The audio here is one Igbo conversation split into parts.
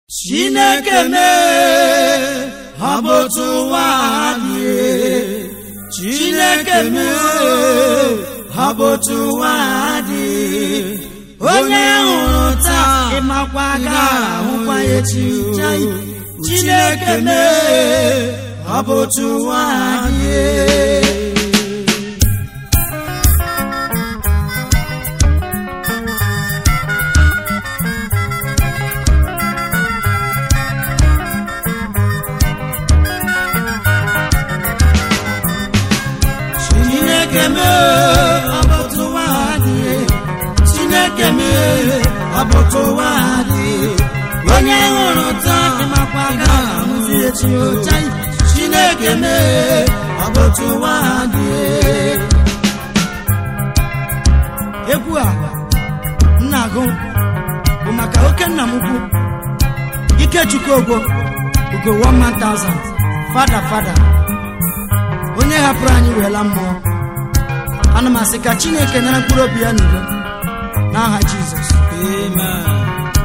chineke mee ọ bụ otu ụwa dị chineke mee ọ bụ otu ụwa dị onye hụrụ taa ịmakwa ga-ahụkwa ya echi chineke mee ọ bụ otu ụwa dị chineke mee ọ bụ otu ụwa dị chineke mee ọ bụ otu ụwa dị onye hụrụ taa ịmakwa ga-ahụzi echi ocha chineke mee ọ bụ otu ụwa dị egwu a m na-agụ bụ maka oke nna m ukwu ikechukwu ogwo ugo 1000 fada fada onye hapụrụ anyị weela mmụọ ana m asị ka chineke nara mkpụrụ obi ya n'udo n'aha jizọs amen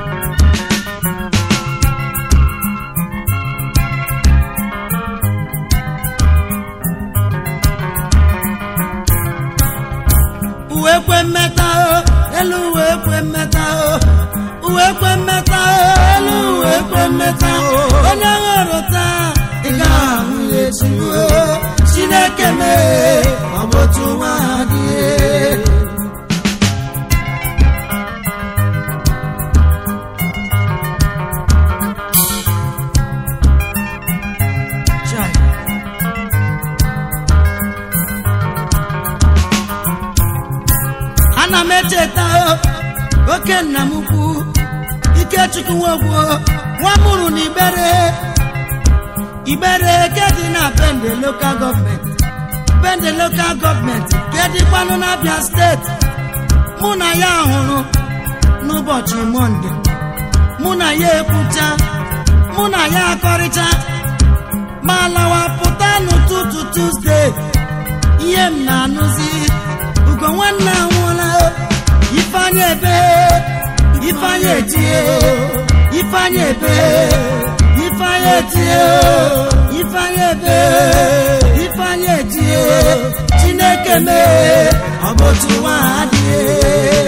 uwe kwe mmeta o elu uwe kwe mmeta o uwe kwe mmeta o elu uwe kwe mmeta o onye hụrụ taa ị ga-ahụ ya echi o chineke mee ọ bụ otu nwa dị Chai. ana m echeta o, oke nna m ukwu ikechukwu nwogwo nwa mụrụ na ibere ibere ke dị na bende lokal gọọmenti bende lokal gọọmenti ke dịkwanụ n'abịa steeti mụ na ya hụrụ n'ụbọchị mọnde mụ na ya ekwucha mụ na ya akọrịcha ma lawa pụta n'ụtụtụ tuzdee ihe m na-anụzi ugo nwanne anwụọla ifeanya ebe ifeanya etie ifeanya ebe ifeanya etie ifeanya ebe ifeanya etie chineke mee ọ bụ otu nwa adịghị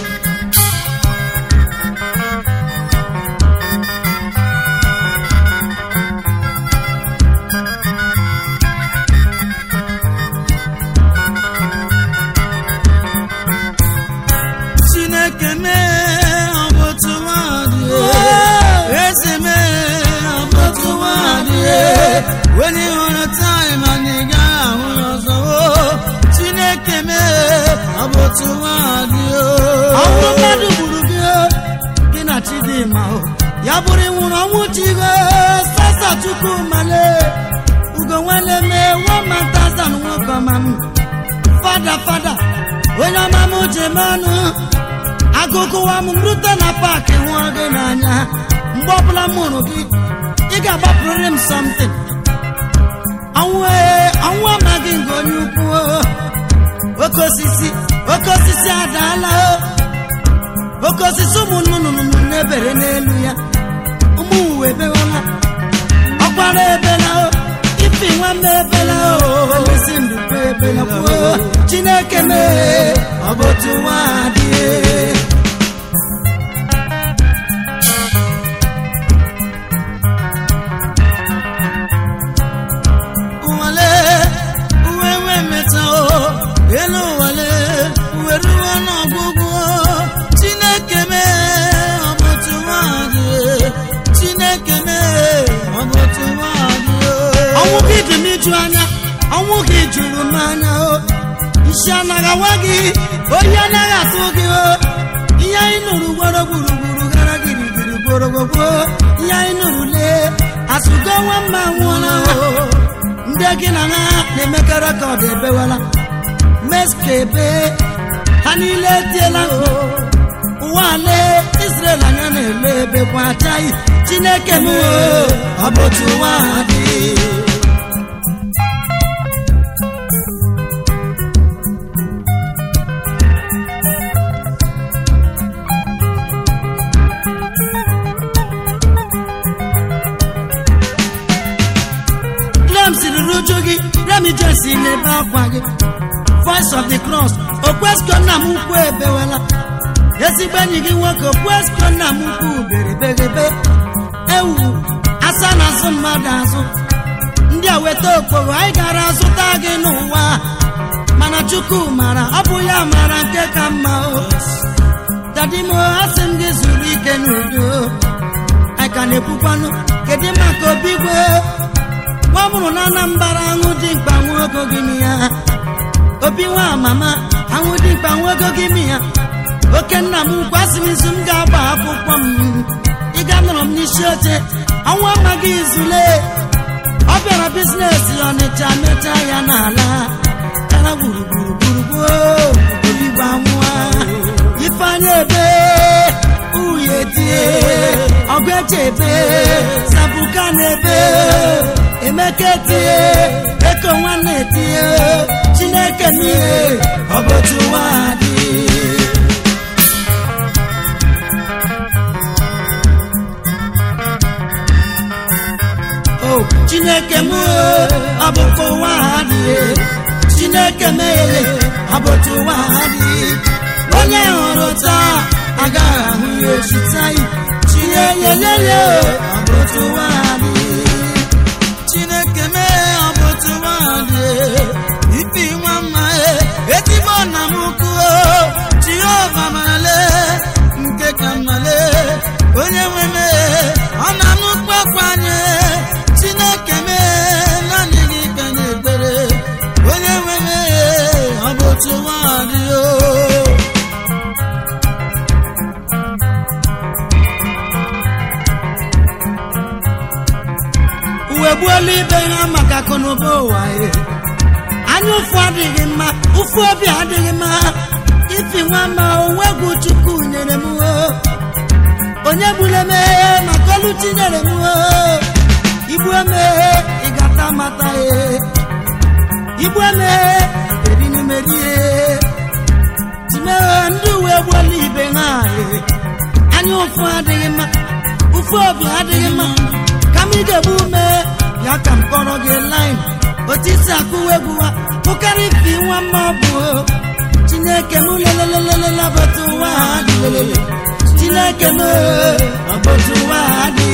chineke mee ọ bụ otu nwaanyị eze mee ọ bụ otu nwaanyị onye hụrụ taịm anyị ga-ahụ ya ọzọ o chineke mee ọ bụ otu nwaanyị ọnwụ mmadụ gburu gị o, gị na chidimma o ya bụrụ ịnwụrụ ọnwụ chigo sasa chukwu male ugo nwale mee wamantazan nwoke ọma m fada fada onye ọma m jem ọnụ agụgụwa m rute na paakị hụọ gị n'anya mgbe ọbụla m hụrụ gị ị ga-agbapụrịrị m something ọnwụ ee ọnwụ amaghị nke onye ukwu o. oke osisi oke osisi adaala o oke osisi ụmụ nnụnụ na-ebere n'elu ya ụmụ uwe ebewala ọkwara ebela o ifi nwanne ebela o isi ndụkwa ebela kwuo chineke mee ọ bụ otu nwa adịghị ụwale uwe nwe meta o elu ụwale uwe ruo n'ọgwụgwụ chineke mee ọ bụ otu nwaanyị chineke mee ọ bụ otu nwaanyị ọnwụ gị dị m iju anya ọnwụ gị juru m anya o isi anaghị awa gị oyi anaghị atụ gị o ihe anyị nụrụ gworo gburugburu gara girigiri gborogogbo ihe anyị nụrụ lee asụgo nwa mma nwụọla o ndị gị na ha na-emekọ rekọd ebewala meska ebe ha niile etiela ụwa lee Israel anya na-ele ebe kwa achaghị Chineke m ọ bụ otu ụwa dị m jesi n'ebe akwa gị voice of the cross okwesko nna m ukwu ebewela ezigbo enyi gị nwoke okwesko nna m ukwu berebegebe ewu asa na azụ mmadụ azụ ndị a weta okporo anyị gara azụta gị n'ụwa mana chukwu mara ọ bụ ya mara nke ka mma o dadimo asị m gị zuru ike n'udo anyị ka na-ekwukwanụ kedu maka obi gwe nwa mụrụ na anambara aṅụ dị mkpa nwogo gị m ya obi nwa mama aṅụ dị mkpa nwogo gị m ya oke nna m gwasị m izu m ga-agba akwụkwọ m ịga nọrọ m n'isi oche ọnwa amaghị izule ọ bịara bizinesi ọnịcha mechaa ya n'ala gara gburugburu gburugburu obi gbanwụa ifeanya ebe uye tie ọgụ eche ebe sabuka na ebe emeka etie eko nwanne etie chineke n'ihe ọ bụ otu ụwa dị o chineke m ọ bụkwa ụwa ha dị chineke meghere ọ bụ otu ụwa ha dị onye hụrụ taa agaghị ahụ ya echi taa chinyeyeyeye ọ bụ otu ụwa ha dị chineke mee ọ bụ otu ụwa ha dị ipi nwa mma etigbo na m kwuo jehova marale nke ka mmale onye nwe mee ọ na-anụ kpakwanye chineke mee naanị gị ka na-ekpere onye nwe mee ọ bụ otu ụwa ha dị o uwe gbuola ibe ha maka akụnụba ụwa e anya ụfụ adịghị mma ụfụ obi adịghị mma ifi nwa ma onwe egwu chukwu nyere m o onye gburu emeghe maka olu tinyere m o igbu emeghe ịgata mata e igbu emeghe erinumeri e timeghe ndị uwe gbuola ibe ha e anya ụfụ adịghị mma ụfụ obi adịghị mma kama ị ga-egbu ume ya ka m kpọrọ gị lin otisi akụwa egwu ha pụkarị ifi nwa mma ọ bụ chineke m lelelelelelabata ụwa ha dị lelele chineke m ọbọtụ ụwa ha dị